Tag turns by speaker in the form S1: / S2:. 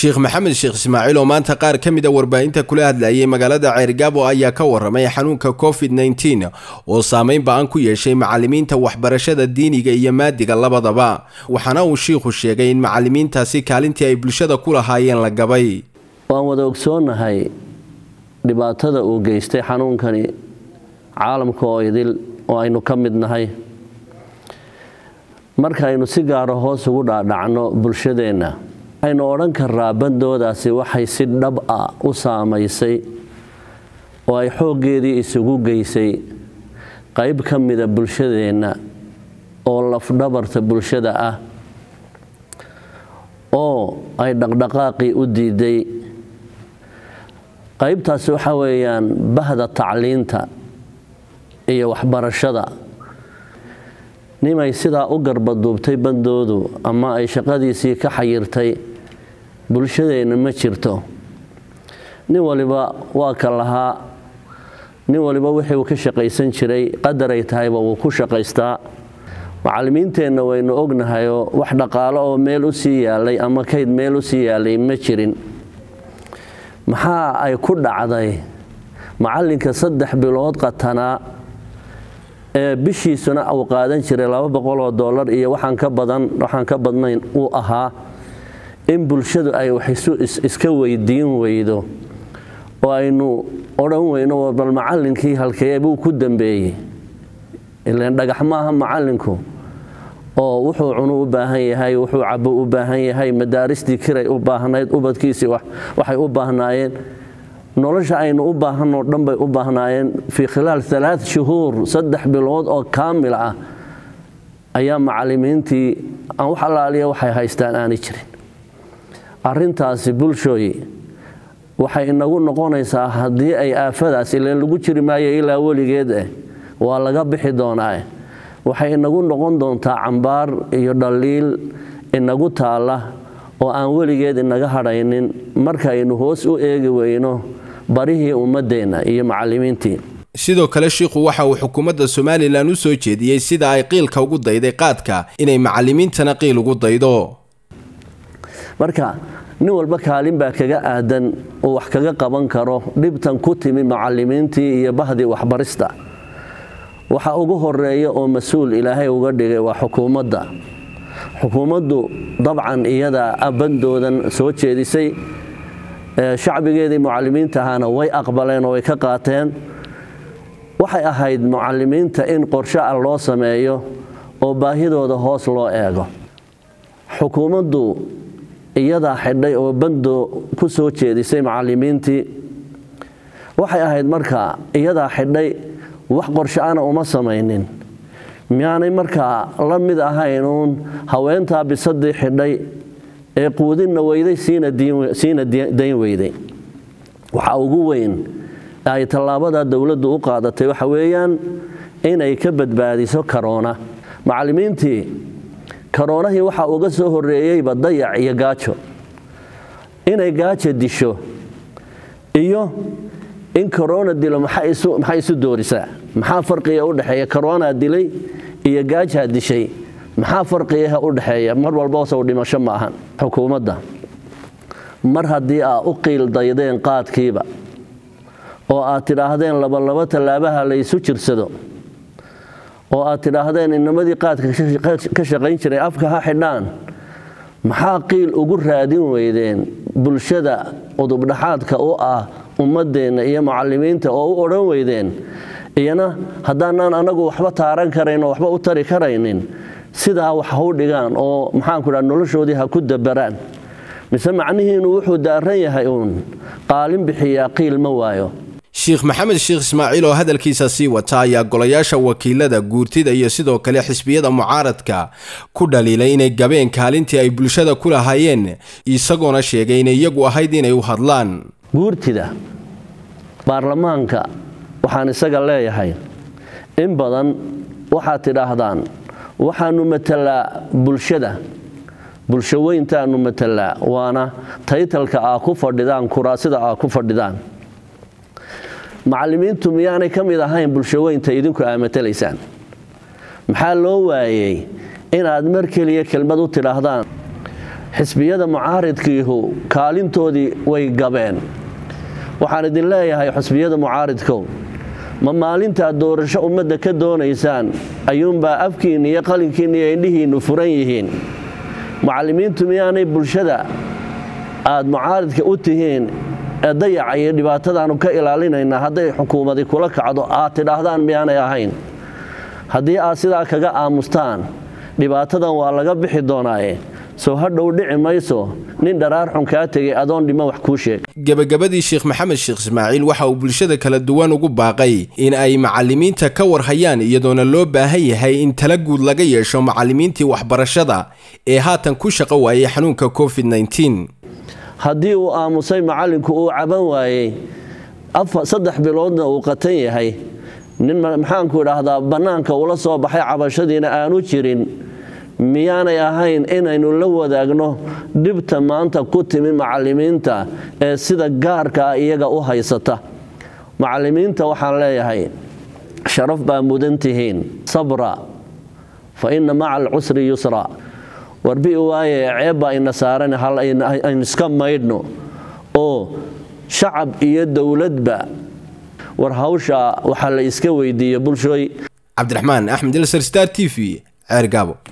S1: sheekh maxamed sheekh ismaaciil oo maanta qaar ka mid a warbaahinta kula hadlayay magaalada ceergaabo ayaa ka waramay xanuunka covid nneteen oo saameyn ba-an ku yeeshay macalimiinta waxbarashada diiniga iyo maadiga labadaba waxaana uu shiikhu sheegay in macalimiintaasi kaalintii ay bulshada ku lahaayeen la gabay
S2: waan wada ogsoonnahay dhibaatada uu geystay xanuunkani caalamka oo idil oo aynu ka mid nahay markaaynu si gaara hoos ugu dhaadhacno bulshadeenna waxaynu odhan karaa bandoodaasi waxay si dhab ah u saamaysay oo ay xooggeedii isugu geysay qayb ka mida bulshadeenna oo lafdhabarta bulshada ah oo ay dhaqdhaqaaqii u diiday qaybtaasi waxa weeyaan bahda tacliinta iyo waxbarashada nimay sidaa u garbaduubtay bandoodu ama ay shaqadiisii ka xayirtay bulshadeenna ma jirto nin waliba waa ka lahaa nin waliba wixii uu ka shaqaysan jiray qadaray tahayba wuu ku shaqaystaa macallimiinteenna waynu ognahayoo wax dhaqaalo oo meel u sii yaalay ama kayd meel u sii yaalay ma jirin maxaa ay ku dhacday macallinka saddex bilood qatanaa ee bishiisuna uu qaadan jiray laba boqoloo dollar iyo waxaan ka badan waxaan ka badnayn uu ahaa in bulshadu ay wax iska weydiin weydo oo aynu odhan weyno bal macallinkii halkee buu ku dambeeyey ilaan dhagax maaha macallinku oo wuxuu cunu u baahan yahay wuxuu cabo u baahan yahay madaaristii kiray u baahnayd ubadkiisii waxay u baahnaayeen nolosha aynu u baahanoo dhan bay u baahnaayeen fii khilaal alaa shuhuur saddex bilood oo kaamil ah ayaa macallimiintii aan wax allaaliya waxay haystaan aanay jirin arintaasi bulshooyi waxay inagu noqonaysaa haddii ay aafadaas ileen lagu jiri maayo ilaa weligeed eh waa laga bixi doonaa waxay inagu noqon doontaa cambaar iyo dhaliil inagu taalla oo aan weligeed inaga hadhaynin markaynu hoos u eegi weyno barihii ummadeenna iyo macallimiintii
S1: sidoo kale shiikhu waxa uu xukuumadda somalilan u soo jeediyey sida ay qiilka ugu dayday qaadka inay macallimiintana qiil ugu daydo
S2: marka nin walba kaalin baa kaga aadan uu wax kaga qaban karo dhibtan ku timi macallimiintii iyo bahdii waxbarista waxa ugu horeeya oo mas-uul ilaahay uga dhigay waa xukuumadda xukuumaddu dabcan iyadaa bandoodan soo jeedisay shacbigeedii mucalimiinta ahaana way aqbaleen oo way ka qaateen waxay ahayd mucalimiinta in qorshe ah loo sameeyo oo baahidooda hoos loo eego xukuumaddu iyadaa xidhay oo bandoo ku soo jeedisay macalimiintii waxay ahayd markaa iyadaa xidhay wax qorshe-ana uma samaynin miyaanay markaa la mid ahaynuun haweentaa bisadii xidhay ee quudinna weyday siina dayn weyday waxa ugu weyn ay tallaabada dowladdu u qaadatay waxa weeyaan inay ka badbaadiso karoona macallimiintii karoonahii waxaa uga soo horreeyeyba dayac iyo gaajo inay gaajo disho iyo in korona dilo maxay isu doorisaa maxaa farqiga u dhexeeya koronaa dilay iyo gaajaa dishay maxaa farqigaha u dhexeeya mar walba sow dhimasho ma ahan xukuumadda mar haddii aa u qiil daydeen qaadkiiba oo aad tidhaahdeen labalaba tallaabaha laysu jirsado oo aad tidhaahdeen inamadii qaadka ka shaqayn jiray afka ha xidhaan maxaa qiil ugu raadin weydeen bulshada udubdhaxaadka u ah ummadeenna iyo mucalimiinta oo u odhan weydeen iyana haddaanaan anagu waxba taaran karayn oo waxba u tari karaynin sidaa wax hau dhigaan oo maxaanku dhaa noloshoodii ha ku dabaraan mise macnihiinu wuxuu daaran yahay uun qaalin bixiyaa qiil ma waayo
S1: sheekh maxamed sheekh ismaaciil oo hadalkiisa sii wata ayaa golayaasha wakiilada guurtida iyo sidoo kale xisbiyada mucaaradka ku dhaliilay inay gabeen kaalintii ay bulshada ku lahaayeen isagoona sheegay inay iyagu ahayd inay u hadlaan
S2: guurtida baarlamaanka waxaan isaga leeyahay in badan waxaad tidhaahdaan waxaanu matalaa bulshada bulsho weyntaanu matalaa waana taytalka aa ku fadhidaan kuraasida aa ku fadhidaan macallimiintu miyaanay ka mid ahayn bulsho weynta idinku aa matalaysaan maxaa loo waayey inaad mar keliya kelmad u tidhaahdaan xisbiyada mucaaridkiihu kaalintoodii way gabeen waxaan idin leeyahay xisbiyada mucaaridkow ma maalintaad doorasho ummadda ka doonaysaan ayuunbaa afkiinna iyo qalinkiinna iyo indhihiinnu furan yihiin mucallimiintu miyaanay bulshada aad mucaaridka u tihiin ee dayaca iyo dhibaatadaannu ka ilaalinaynaa hadday xukuumadi kula kacdo aad tidhaahdaan miyaanay ahayn haddii aad sidaa kaga aamustaan dhibaatadan waa laga bixi doonaaye soo hadhow dhici mayso nin dharaar xun kaa tegay adoon dhimo wax kuu sheeg
S1: gebagabadii sheekh maxamed sheekh ismaaciil waxa uu bulshada kala duwan ugu baaqay in ay macallimiinta ka warhayaan iyadoona loo baahan yahay in tala guud laga yeesho macallimiintii waxbarashada ee haatan ku shaqo waayay xanuunka covid
S2: haddii uu aamusay macallinku uu caban waayey saddex biloodna uu qatan yahay nin maxaanku idhaahdaa bannaanka ula soo baxay cabashadiina aanu jirin miyaanay ahayn inaynu la wadaagno dhibta maanta ku timi macallimiinta ee sida gaarka ah iyaga u haysata macallimiinta waxaan leeyahay sharaf baa mudan tihiin sabra fa inna maca alcusri yusra warbi waaye ceebbaa ina saaran hal aynu iska maydhno oo shacab iyo dowladba war hawsha waxaa la iska weydiiya bulshooy
S1: cabdiraxmaan axmed ilsar star t v ceergaabo